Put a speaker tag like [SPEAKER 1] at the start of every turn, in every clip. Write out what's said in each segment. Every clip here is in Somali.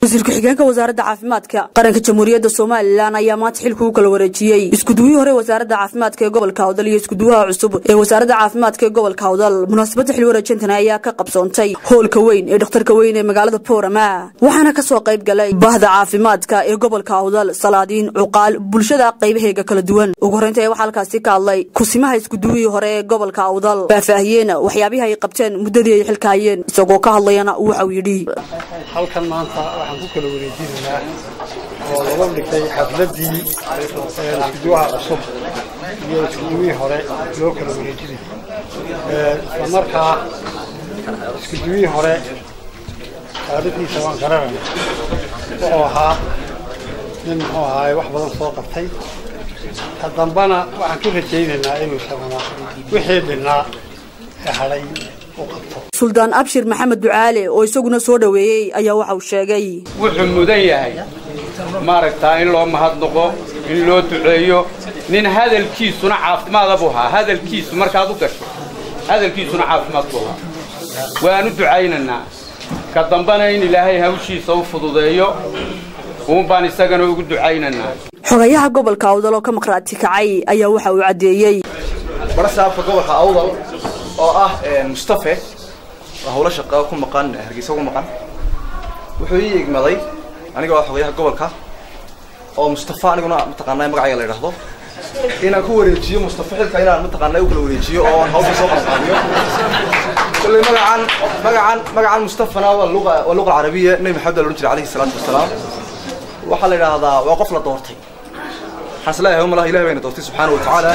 [SPEAKER 1] wasiir ku-xigeenka wasaaradda caafimaadka qaranka jamhuuriyadda somalilan ayaa maanta xilka u kala wareejiyey iskuduwihii hore wasaaradda caafimaadka ee gobolka awdal iyo iskuduwaha cusub ee wasaaradda caafimaadka ee gobolka awdal munaasabadda xil wareejintana ayaa ka qabsoontay hoolka weyn ee dhakhtarka weyn ee magaalada boorama waxaana kasoo qayb galay bahda caafimaadka ee gobolka awdal salaadiin cuqaal bulshada qaybaheega kala duwan ugu horreynta waxaa halkaasi ka hadlay kusimaha iskuduwihii hore ee gobolka awdal faahfaahiyeen waxyaabihii ay qabteen muddadii ay xilka hayeen isagoo ka hadlayana waxau yidhi
[SPEAKER 2] halkan maanta waxaan ku kala wareejinaynaa oo laga dhigtay xafladii iskuduwaha cusub iyo iskuduwihii hore loo kala wareejinay isla markaa iskuduwihii hore taariikhdiisa waan garanayna wuxuu ahaa nin muxuu ahaaye wax badan soo qabtay ka dambana waxaan ka rajaynaynaa inuu samana wixii dhinnaa ee hadhay
[SPEAKER 1] suldaan abshir maxamed ducaale oo isaguna soo dhoweeyey ayaa waxa uu sheegay
[SPEAKER 3] wuxuu mudan yahay maaragtaa in loo mahadnaqo in loo duceeyo nin hadalkiisuna caafimaada buu ahaa hadalkiisu markaad u gasho hadalkiisuna caafimaad buu ahaa waan u ducaynaynaa ka dambana in ilaahay hawshiisa u fududeeyo uun baan isagana ugu ducaynaynaa
[SPEAKER 1] xogayaha gobolka awdal oo ka maqhraati kacay ayaa waxa uu caddeeyey
[SPEAKER 4] barasaabka gobolka awdal oo ah mustafe waa hawlo shaqaa ku maqan hargeysa ku maqan wuxuu ii igmaday aniga waa xogayaha gobolka oo mustafa aniguna mataqaanaa magacayga la yidhaahdo inaan ku wareejiyo mustafa xilka inaan mataqaanaa u kala wareejiyo oo aan hawsha soo qabanqaabiyo kulley magacan magacan magacan mustafana waa luqa waa luqa carabiya nabi maxamed la odhan jiray calayhi salaatu wasalaam waxaa la yidhaahdaa waa qof la doortay waxaan isleeyahay malaha ilahi bayna doortay subxaana wa tacaala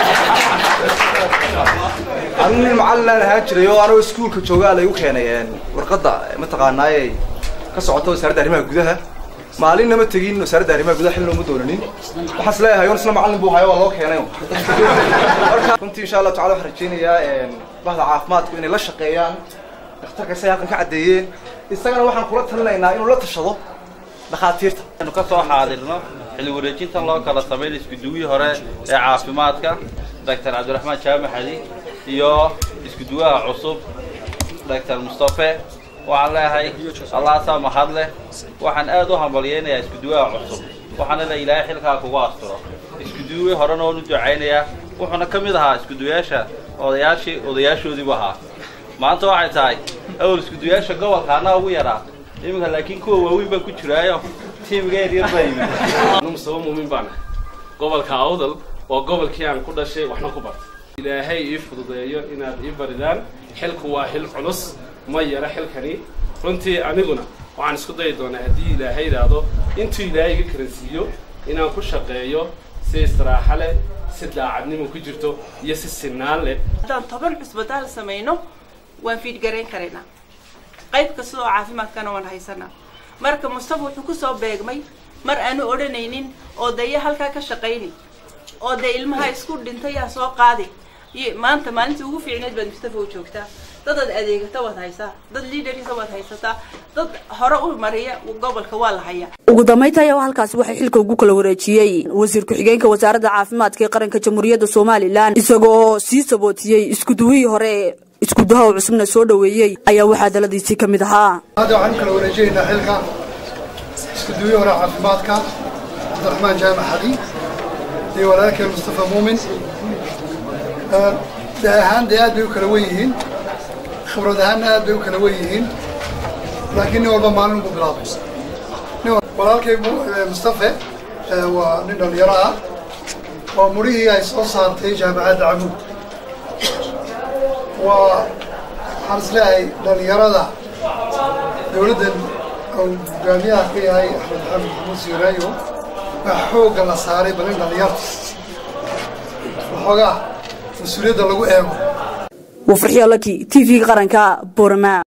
[SPEAKER 4] anigu nin macallin aan ahaan jiray oo anigoo iskuulka joogaa laygu keenay warqadda mataqaanaaye ka socota wasaaradda arrimaha gudaha maalinna ma tegin wasaaradda arrimaha gudaha xilna uma doonanin waxaan is leeyahay on isla macallin buu hayo waa loo keenay marka runtii insha allah tacala waxaan rajaynayaa bahda caafimaadku inay la shaqeeyaan dhakhtarka say halkan ka caddeeyeen isagana waxaan kula talinaynaa inuu la tashado dhakhaatiirta
[SPEAKER 5] anu ka soo xaadirno xilli wareejintan loo kala sameyn iskuduwihii hore ee caafimaadka doctor cabdiraxmaan jaamaxadi iyo iskuduwaha cusub doctor mustafe waxaan leeyahay allahaasaa mahad leh waxaan aad u hambalyaynayaa iskuduwaha cusub waxaana le ilaahay xilkaa kugu asturo iskuduwihii horena oon u ducaynayaa wuxuuna ka mid ahaa iskuduwayaasha odayaashii odayaashoodiibu ahaa maanta waxay tahay awal iskuduwayaasha gobolka anaa ugu yaraa iminka laakiin kuwa waaweyn baan ku jiraayo tiimiga yaryar baa yimid
[SPEAKER 6] mustafa muumin baana gobolka awdal waa gobolkii aan ku dhashay waxna ku bartay ilaahay ii fududeeyo inaad ii baridaan xilku waa xil culus ma yara xilkani runtii aniguna waxaan isku dayi doonaa haddii ilaahay idhaahdo intuu ilaahay iga karansiiyo inaan ku shaqeeyo si istiraaxa leh si daacadnimo ku jirto iyo si sinaan leh
[SPEAKER 7] haddaan toban cusbitaal samayno waan fiidgarayn karaynaa qayb kasta oo caafimaadkana waan haysanaa marka mustafa wuxuu kusoo beegmay mar aanu odhanaynin oo daya halkaa ka shaqayni oo dee ilmaha isku dhintay yaa soo qaadi maanta maalintii ugu fiicneed baad mustafa u joogtaa dadaad adeegata waad haysaa dad liidarisa waad haysataa dad hore u mariya gobolka waa la hayaa
[SPEAKER 1] ugu dambaynta ayaa halkaasi waxay xilka ugu kala wareejiyey wasiir ku-xigeenka wasaaradda caafimaadka ee qaranka jamhuuriyadda somalilan isagoo sii sabootiyey iskuduwihii hore iskudaha oo cusubna soo dhoweeyey ayaa waxaa daladiisii ka mid ahaa
[SPEAKER 2] hadda waxaan u kala wareejinaynaa xilka iskuduwihii hore caafimaadka cabdiraxmaan jaamac xadi iyo walaalkeen mustafa muumin de ahaan dee aad bay u kala wen yihiin khibrad ahaanna aad bay u kala wen yihiin laakiin nin walba maalin buu bilaabay walaalkay mustafe waa nin dhalinyaro ah waa murihii ay soo saartay jaamacadda camuud waa waxaan is leeyahay dhalinyarada dowladdan uu hogaamiyaha ka yahay axmed maxamed maxamuud siiraayo waa xoogga la saaray bal in dhalinyarta waxoogaa mas-uuliyadda lagu eego
[SPEAKER 1] waa farxiyo laki t v-ga qaranka borama